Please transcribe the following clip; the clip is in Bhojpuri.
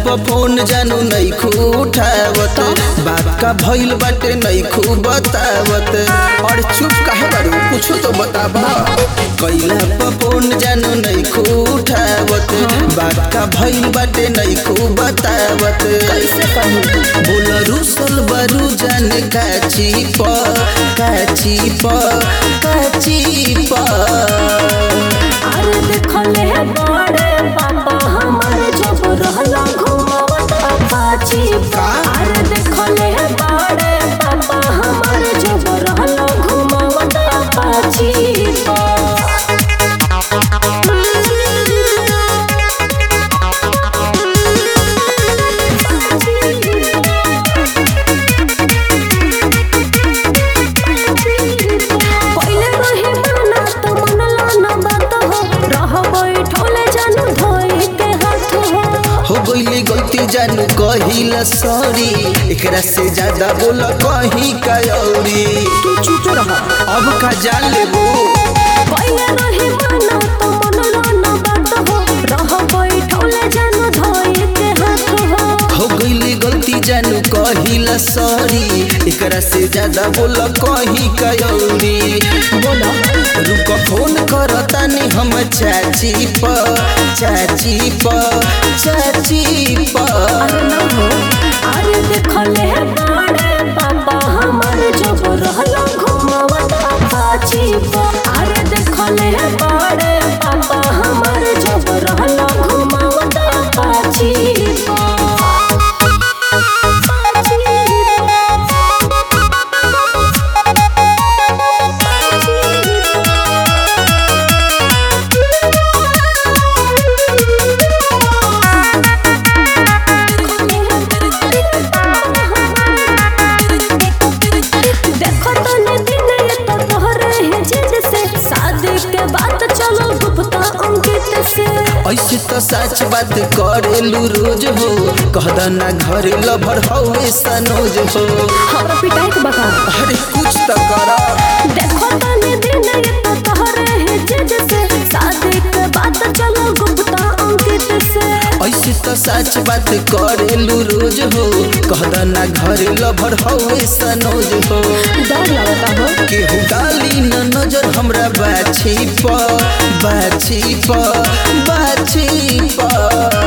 पर फोन जानू नहीं खूब उठावत बात का भइल बाटे नहीं खूब बतावत और चुप काहे बारू कुछ तो बताबा कैला पर फोन जानू नहीं खूब उठावत बात का भइल बाटे नहीं खूब बतावत कैसे कहूँ बोल रुसल बारू जाने काची प काची प काची प अरे देखले बड़े पापा हमारे जब रहला घुमावत अपाची का? अरे देखले बड़े पापा हमारे जब रहला घुमावत अपाची पहिले रहे माना तो मनला न बात हो रह बैठोले जानू धोई के हाथ हो हो गईले गलती जानू कहिला सॉरी एकरा से ज्यादा बोल कहीं का औरी तू चुप रह अब का जान लेबो पहिले रहे माना तो मनला न बात हो रह बैठोले जानू धोई के हाथ हो हो गईले गलती जानू कहिला सॉरी एकरा से ज्यादा बोल कहीं का औरी बोलो रुक फोन करतानी हम चाची प चाची प चाची प अरे न हो अरे देखले बड़े पापा हमारे जब रहला घुमावत अपाची अरे देखले बड़े पापा हमारे जब रहला घुमावत अपाची देखो तने दिन ये तो तोहरे है जिद से शादी के बाद चलो गुप्ता अंकित से ऐसे तो सच बात करेलू रोज हो कहदा ना घरे लभर हवे सनोज हो हमरा पिटाई के बता अरे कुछ तो करा देखो तने दिन ये तो तोहरे है जिद से शादी के बाद चलो गुप्ता अंकित से ऐसे तो सच बात करेलू रोज हो कहदा ना घरे लभर हवे सनोज हो डर लगता हो केहू डाली न नजर हमरा बाछी प बाछी प बाछी प